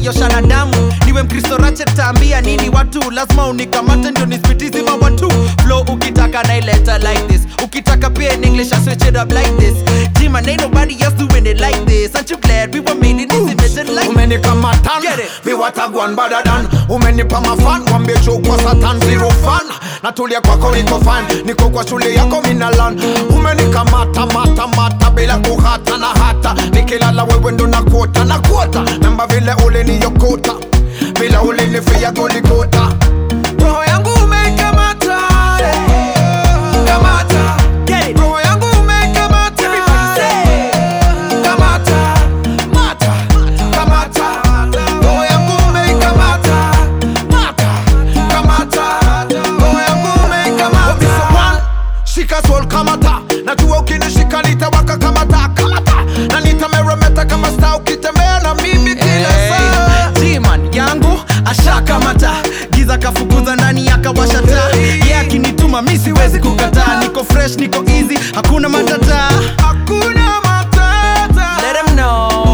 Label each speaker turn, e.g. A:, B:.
A: umeniosha na damu niwe mkristo rache taambia nini watu lazima unikamate ndio nispitizima watu flow ukitaka naileta like this ukitaka pia in english I switch it up like this G man ain't nobody else doing it like this aren't you glad we were made in this image like
B: umenikamatan
A: Get it.
B: mi watagwan badadan umenipa mafan wambie chukwa satan zero fan natulia kwako niko fan niko kwa shule yako minalan umenikamata mata mata bila kuhata na hata nikilala wewe ndo nakuota nakuota namba vile uliniyokota bila ulinifia golikota roho yangu umeikamata kamata
A: Get it.
B: roho yangu umeikamata kamata mata kamata roho yangu umeikamata mata kamata roho yangu umeikamata shika soul kamata najua ukinishika nitawaka kamata kamata na nitameremeta kama sta ukitembea na mimi kila saa
A: G-man yangu ashakamata giza kafukuza ndani akawasha taa ye akinituma mi siwezi kukataa niko fresh niko easy hakuna matata
B: hakuna matata
A: Let 'em know